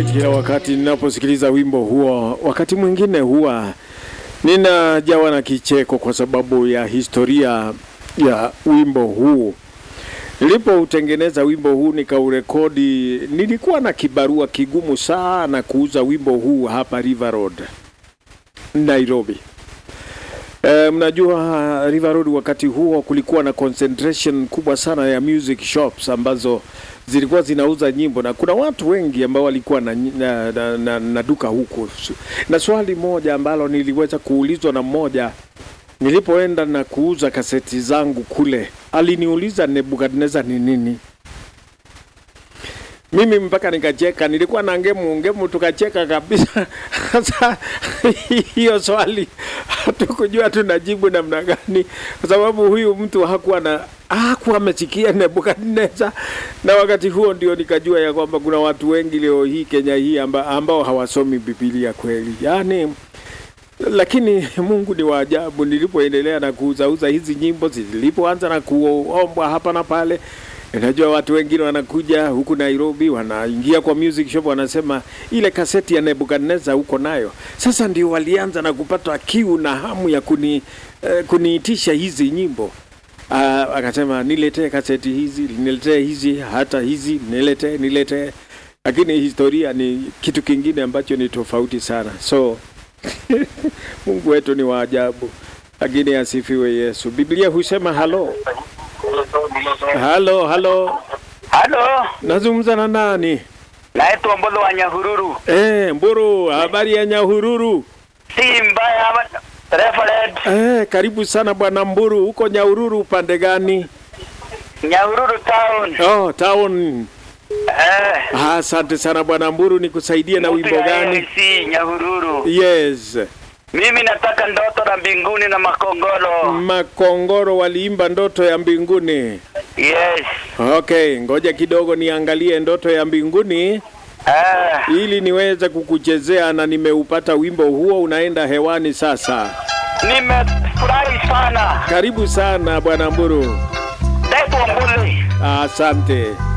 Kila wakati ninaposikiliza wimbo huo, wakati mwingine huwa ninajawa na kicheko kwa sababu ya historia ya wimbo huu. Nilipoutengeneza wimbo huu nikaurekodi, nilikuwa na kibarua kigumu sana kuuza wimbo huu hapa River Road, Nairobi. E, mnajua River Road wakati huo kulikuwa na concentration kubwa sana ya music shops ambazo zilikuwa zinauza nyimbo na kuna watu wengi ambao walikuwa na, na, na, na, na duka huku. Na swali moja ambalo niliweza kuulizwa na mmoja nilipoenda na kuuza kaseti zangu kule, aliniuliza Nebukadneza ni nini? Mimi mpaka nikacheka, nilikuwa na ngemu ngemu, tukacheka kabisa. Sasa hiyo swali hatukujua tunajibu namna gani, kwa sababu huyu mtu hakuwa na hakuwa amesikia Nebukadneza, na wakati huo ndio nikajua ya kwamba kuna watu wengi leo hii Kenya hii amba, ambao hawasomi Biblia kweli, yaani lakini Mungu ni wa ajabu. Nilipoendelea na kuuzauza hizi nyimbo, zilipoanza na kuombwa hapa na pale, Najua watu wengine wanakuja huku Nairobi, wanaingia kwa music shop, wanasema ile kaseti ya Nebukadneza huko nayo. Sasa ndio walianza na kupata kiu na hamu ya kuni, eh, kuniitisha hizi nyimbo. Ah, akasema niletee kaseti hizi, niletee hizi, hata hizi niletee, niletee. Lakini historia ni kitu kingine ambacho ni tofauti sana. So Mungu wetu ni wa ajabu, lakini asifiwe Yesu. Biblia husema halo halo halo, Halo, nazungumza na nani? naitwa Mbolo wa Nyahururu. Eh, Mburu, habari ya Nyahururu? Si mbaya Reverend Eh, karibu sana bwana Mburu. Huko Nyahururu upande gani? Nyahururu town. Oh, town. Eh, Ah, Asante sana bwana Mburu, nikusaidie na wimbo gani? Si Nyahururu. Yes. Mimi nataka ndoto la mbinguni na makongoro. Makongoro waliimba ndoto ya mbinguni. Yes. Okay, ngoja kidogo niangalie ndoto ya mbinguni Eh, ili niweze kukuchezea na nimeupata wimbo huo unaenda hewani sasa. nimefurahi sana. Karibu sana bwana Mburu. Naitwa Mbuli. Asante.